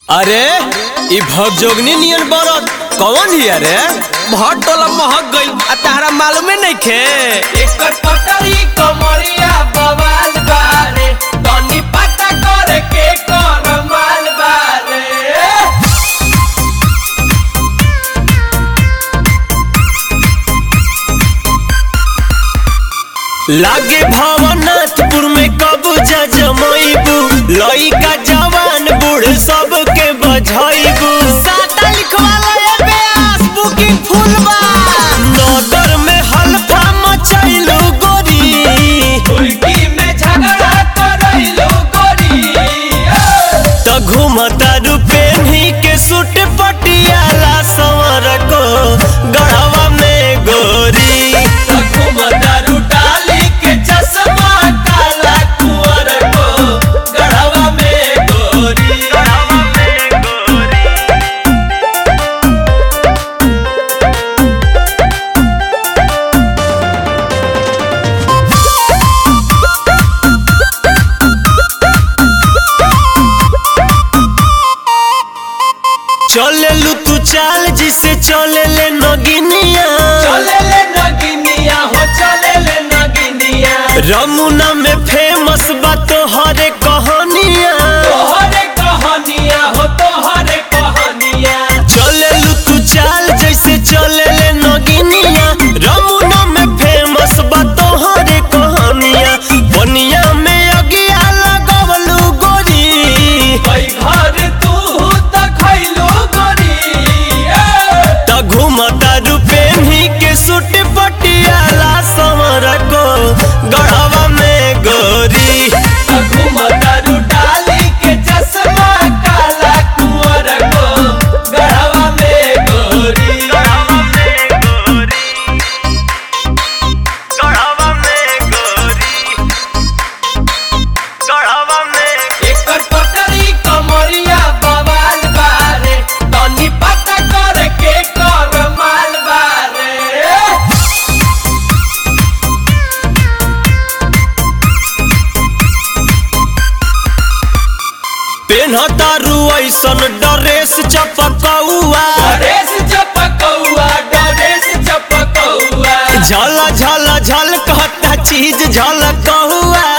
अरे ई भगजोगनी नियन बरत कौन हिया रे भट टोला महक गई आ तारा मालूमे नइखे एकर पटरी कमरिया बवाल बारे तनी पता करे के कर माल बारे लागे भवनाथपुर में कब्जा जमैबू लइका जवान बूढ़ सबके बझैबू साता लिखवाला ए बेस बुकिंग फुल बा नगर में हल्फा मचैलू गोरी उल्टी में झगड़ा करैलो गोरी त घूमता रुपेनी के सूट पटियाला संवर को गढ़वा में गोरी घुमदारू डाली के चश्मा काला कुंवर को गढ़वा में गोरी चले लू तू चाल जिसे चले ले नगिनिया चले ले नगिनिया हो चले ले नगिनिया रमुना में फेमस बा तोहरे कहानिया तोहरे कहानिया हो तोहरे कहानिया चले लू तू चाल जैसे चले ले नगिनिया रमुना में फेमस बा तोहरे कहानिया बनिया में अगिया लगवलू गोरी भाई घर तू त खैलो गोरी त घूमता रुपेनी के सूट पटियाला समर को गढ़वा में गोरी घुमदारू डाली के चश्मा काला कुंवर को गढ़वा में गोरी एकर पटरी कमरिया बवाल बारे तनी पता करे के कर माल बारे पेन्हता रू ऐसन ड्रेस चपकौआ डरेस चपकौआ डरेस चपकौआ झल झल झल कहता चीज झलकौआ